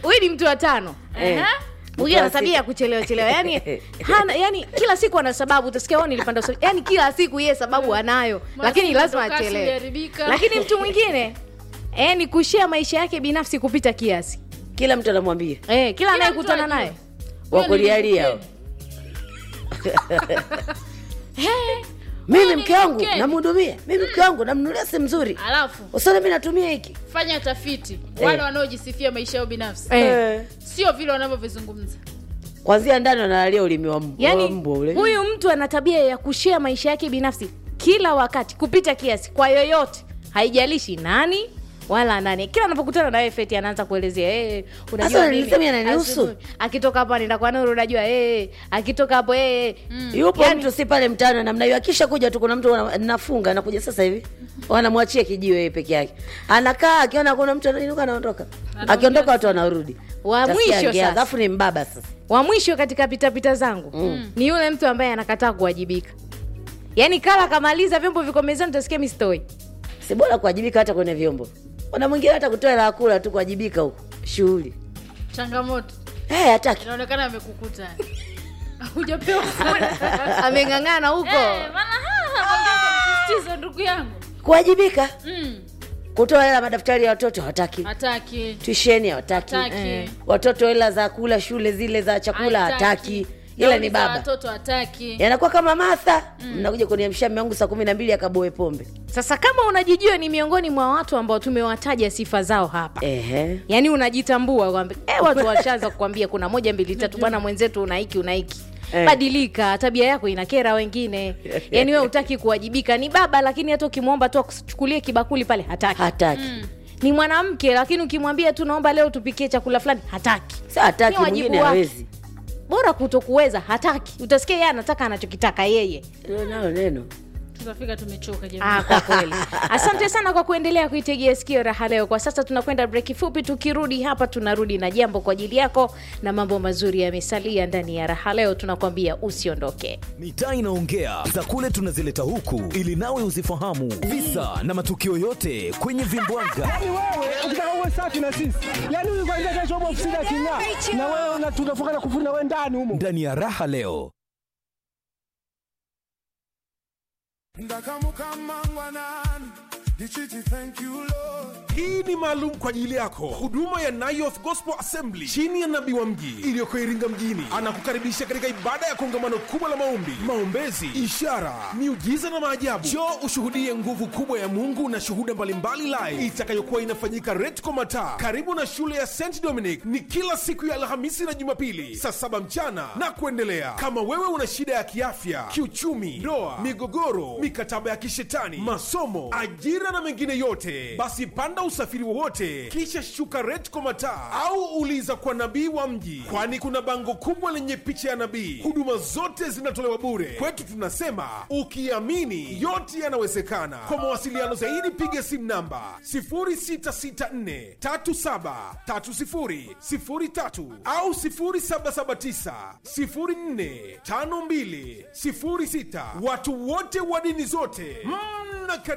huyu ni mtu wa tano Eh. huyu ana tabia ya kuchelewa chelewa yani hana yani kila siku ana sababu utasikia "Oh, nilipanda usafiri." yani kila siku yeye sababu anayo lakini lazima mwendokasi achelewe uliharibika. lakini mtu mwingine eh, ni kushia maisha yake binafsi kupita kiasi kila mtu anamwambia eh, kila mtu anayekutana ajue. naye Huyo ni wakulialia mkeni. He, mimi ni mke wangu mkeni. namhudumia mimi mke wangu namnunulia simu nzuri alafu usone mi natumia hiki fanya tafiti wale Eh. wanaojisifia maisha yao binafsi Eh. Eh. sio vile wanavyovizungumza kwanzia ndani wanalalia ulimi wa mb- wa yani mbwa ule huyu mtu ana tabia ya kushia maisha yake binafsi kila wakati kupita kiasi kwa yoyote haijalishi nani wala nani kila anapokutana na wewe feti anaanza kuelezea hey, unajua Sasa mimi, nilisema yananihusu. asubuhi, akitoka hapa nenda kwa nuru unajua hey, akitoka hapo hey, yupo Yani- mtu si pale mtaani namna hiyo akisha kuja tu kuna mtu wana- nafunga anakuja sasa hivi wanamwachia kijiwe yeye peke yake anakaa akiona kuna mtu anainuka anaondoka akiondoka watu wanarudi Wa Utasikia mwisho angeanza. sasa. alafu ni mbaba sasa wa mwisho katika pitapita zangu mm. ni yule mtu ambaye anakataa kuwajibika yaani kala kamaliza vyombo viko mezani utasikia mistoi si bora kuwajibika hata kwenye vyombo kuna mwingine hata kutoa hela ya kula tu kuwajibika huko shughuli changamoto hey, hataki inaonekana amekukuta hujapewa ameng'ang'ana huko Eh, maana ha, msisitizo ndugu yangu kuwajibika Mm, kutoa hela madaftari ya watoto hawataki hataki tuisheni hawataki Hataki. Eh. watoto hela za kula shule zile za chakula hataki ila Nauli ni za baba watoto hataki yanakuwa kama matha mnakuja kuniamsha mme wangu saa kumi na mbili akaboe pombe sasa kama unajijua ni miongoni mwa watu ambao tumewataja sifa zao hapa Ehe. yaani unajitambua kwamba eh, watu washaanza kukwambia kuna moja mbili tatu bwana mwenzetu una hiki una hiki Eh. badilika tabia yako inakera wengine yaani we utaki kuwajibika ni baba lakini hata ukimwomba tu akuchukulie kibakuli pale hataki hataki ni mwanamke lakini ukimwambia tu naomba leo tupikie chakula fulani hataki sa hataki Ni wajibu mwingine wake. hawezi bora kutokuweza hataki utasikia yeye anataka anachokitaka yeye Hilo nalo neno tutafika tumechoka jamani Ah, kwa kweli asante sana kwa kuendelea kuitegea sikio raha leo kwa sasa tunakwenda breki fupi tukirudi hapa tunarudi na jambo kwa ajili yako na mambo mazuri yamesalia ndani ya raha leo tunakwambia usiondoke mitaa inaongea za kule tunazileta huku ili nawe uzifahamu visa na matukio yote kwenye vimbwaga Yaani wewe ukitaka uwe safi na sisi, yaani huyu kwanza kesho upo ofisini aking'aa, na wewe una- tunafunga na kufuri na wewe ndani humo. ndani ya raha leo ndakamukambangwanani ndichiti thank you lord hii ni maalum kwa ajili yako huduma ya Nayoth Gospel Assembly chini ya nabii wa mji iliyoko Iringa mjini anakukaribisha katika ibada ya kongamano kubwa la maombi, maombezi, ishara, miujiza na maajabu. Njoo ushuhudie nguvu kubwa ya Mungu na shuhuda mbalimbali live itakayokuwa inafanyika Retco Mataa karibu na shule ya St Dominic. Ni kila siku ya Alhamisi na Jumapili saa saba mchana na kuendelea. Kama wewe una shida ya kiafya, kiuchumi, ndoa, migogoro, mikataba ya kishetani, masomo, ajira na mengine yote, basi panda usafiri wowote kisha shuka Retco Mataa au uliza kwa nabii wa mji, kwani kuna bango kubwa lenye picha ya nabii. Huduma zote zinatolewa bure. Kwetu tunasema ukiamini yote yanawezekana. Kwa mawasiliano zaidi piga simu namba 0664373003 au 0779045206. Watu wote wa dini zote mna